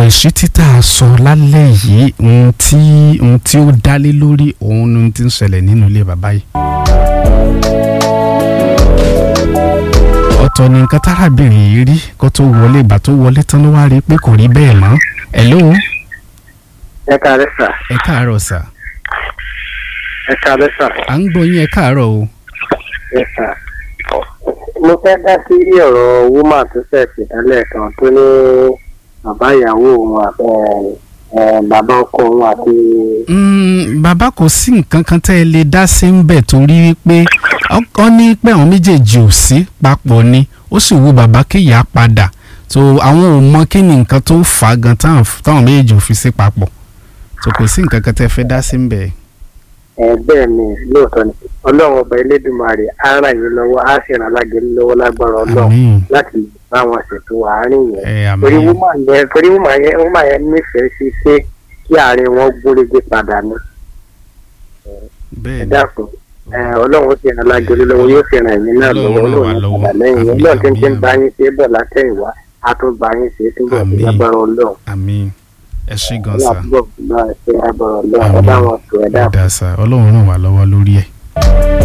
ìṣítí tá a sọ lálẹ́ yìí ohun tí ohun tí ó dálé lórí òun ni ohun tí ń ṣẹlẹ̀ nínú ilé bàbá yìí. ọ̀tọ̀ ni nǹkan tárábìnrin yìí rí kó tó wọlé ìgbà tó wọlé tán ló wá rí i pé kò rí bẹ́ẹ̀ mọ́. hello ẹ káàárẹ̀ sà ẹ káàárọ̀ sà ẹ káàárẹ̀ sà à ń gbọ́ yín ẹ káàárọ̀ o. ẹ sà. mo fẹ́ dá sí ọ̀rọ̀ woman tó ṣẹ̀ṣẹ̀ tẹ́lẹ̀ kan tó ní bàbá ìyàwó òun àti ẹ, bàbá ọkọ òun àti Mm, bàbá kò sí nǹkan kan tẹ́ ẹ lè dá sí ń bẹ̀ torí wípé ọ ní pé àwọn méjèèjì ò sí papọ̀ ni ó sì wù bàbá kéèyà padà so àwọn ò mọ kí ni nǹkan tó fà á gan táwọn táwọn méjèèjì ò fi sí papọ̀ so kò sí nǹkan kan tẹ́ ẹ fẹ́ dá sí ń bẹ̀. ẹ bẹ́ẹ̀ ni lóòótọ́ ni ọlọ́run ọba elédùnmarè á ràn yín lọ́wọ́ á sì ràn alágẹ̀lú lọ́wọ́ lágbára ọlọ́run àmín láti lè bá wọn ṣètò àárín yẹn ẹ torí àmín woman yẹn torí woman yẹn woman yẹn nífẹ̀ẹ́ sí pé kí àárín wọn gúnrégé padà ní bẹ́ẹ̀ ẹ ni dákun ẹ ọlọ́run ó sì ràn alágẹ̀lú lọ́wọ́ yóò sì ràn yín náà lọ́wọ́ Ọlọ́run ràn wá ọlọ́run lọ́wọ́. padà lẹ́yìn yẹn Àmín, ọlọ́run tí ń tí ń àmín, bá yín ṣe é bọ̀ látẹ̀yìnwá á tún bá yín ṣe é túbọ̀ sí Àmín. lágbára ọlọ́run àmín ẹ ṣé gan ọlọ́run sa àtúbọ̀ bá ẹ ṣe lágbára ọlọ́run ẹ Àmín. bá wọn sọ ẹ dákun. dáa sa ọlọ́run ràn wá lọ́wọ́ lórí ẹ̀.